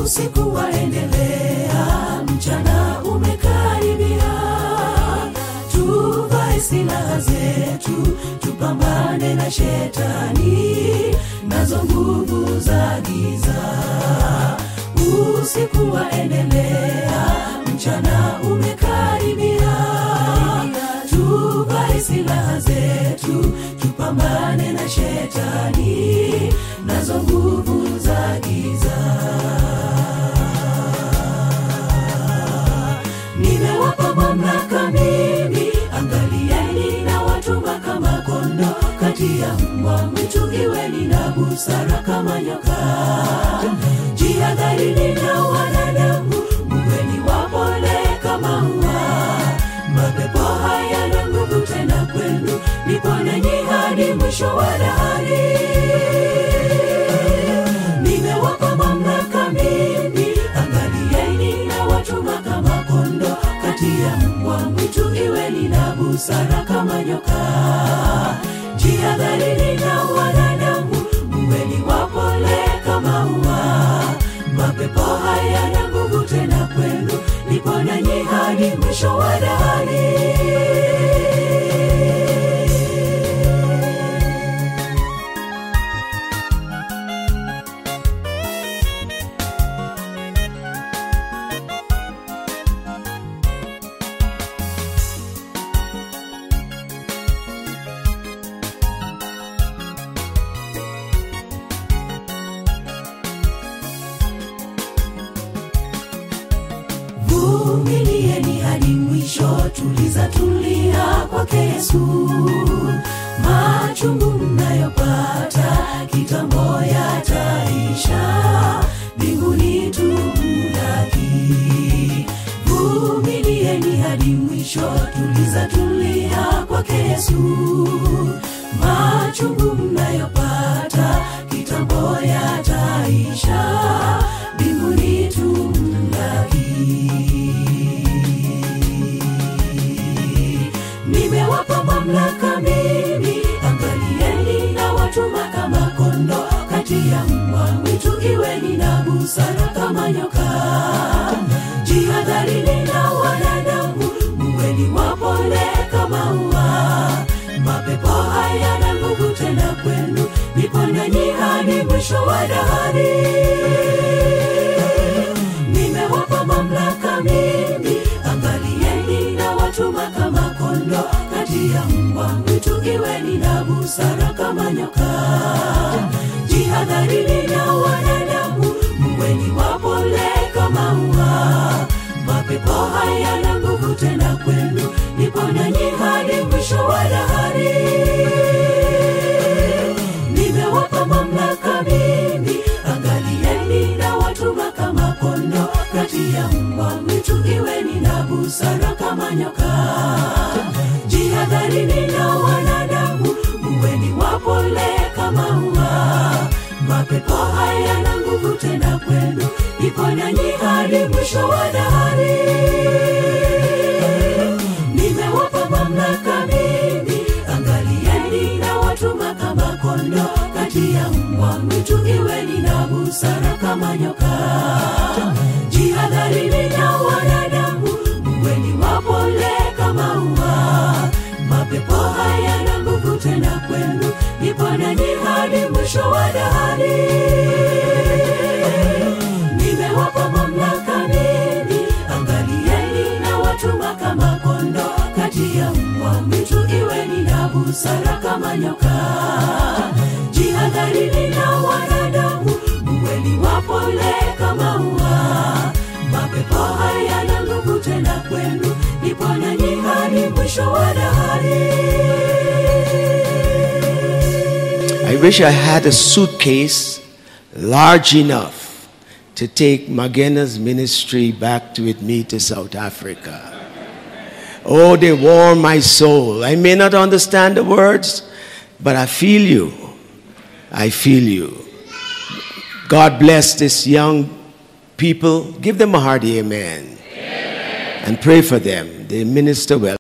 usiku waendelea, mchana umekaribia. Tuvae silaha zetu, tupambane na shetani nazo nguvu za giza. Usiku waendelea, mchana umekaribia. Tuvae silaha zetu, tupambane na shetani nazo nguvu za giza. Nimewapa mamlaka mimi, angalieni na watuma kama kondo kati ya mbwa mwitu, iweni na busara kama nyoka. Jihadharini na wanadamu, muweni wapole kama ua. Mapepo hayana nguvu tena kwenu, niponeni hadi mwisho wa dahari. Nimewapa mamlaka mimi, angalieni na watuma kama kondo kati ya mbwa mwitu, iweni na busara kama nyoka. Jihadharini na wanadamu, muweni wapole kama ua. Mapepo hayana nguvu tena kwenu, niponeni hadi mwisho wa dahari. vumilieni hadi mwisho, tuliza tulia kwake Yesu. Machungu mnayopata kitambo yataisha, mbinguni tumlaki. Vumilieni hadi mwisho, tuliza tulia kwake Yesu. Machungu mnayopata kitambo yataisha, mbinguni tumlaki. Nimewapa mamlaka mimi, angalieni na watuma kama kondo kati ya mbwa mwitu, iweni na busara kama nyoka. Jihadharini na wanadamu, muweni wapole kama ua. Mapepo hayana nguvu tena kwenu, niponeni hadi mwisho wa dahari. Nimewapa mamlaka mimi, angalieni na watuma kama kondo kati ya mbwa mwitu, iweni na busara kama nyoka. Jihadharini na wanadamu, muweni wapole kama ua. Mapepo hayana nguvu tena kwenu, niponeni hadi mwisho wa dahari. Nimewapa mamlaka mimi, angalieni na watuma kama kondo kati ya mbwa mwitu, iweni na busara kama nyoka. Jihadharini na wanadamu, muweni wapole kama ua. Mapepo hayana nguvu tena kwenu, niponeni hadi mwisho wa dahari. Nimewapa mamlaka mimi, angalieni na watuma kama kondo kati ya mbwa mwitu, iweni na busara kama nyoka. Jihadharini na wanadamu, muweni wapole kama ua. Mapepo hayana nguvu tena kwenu, niponeni hadi mwisho wa dahari. Nimewapa mamlaka mimi, angalieni na watuma kama kondo kati ya mbwa mwitu, iweni na busara kama nyoka. Jihadharini na wanadamu, muweni wapole kama ua. Mapepo hayana nguvu tena kwenu, niponeni hadi mwisho wa dahari. I wish I had a suitcase large enough to take Magena's ministry back to with me to South Africa. Oh, they warm my soul. I may not understand the words, but I feel you. I feel you. God bless this young people. Give them a hearty amen. And pray for them. They minister well.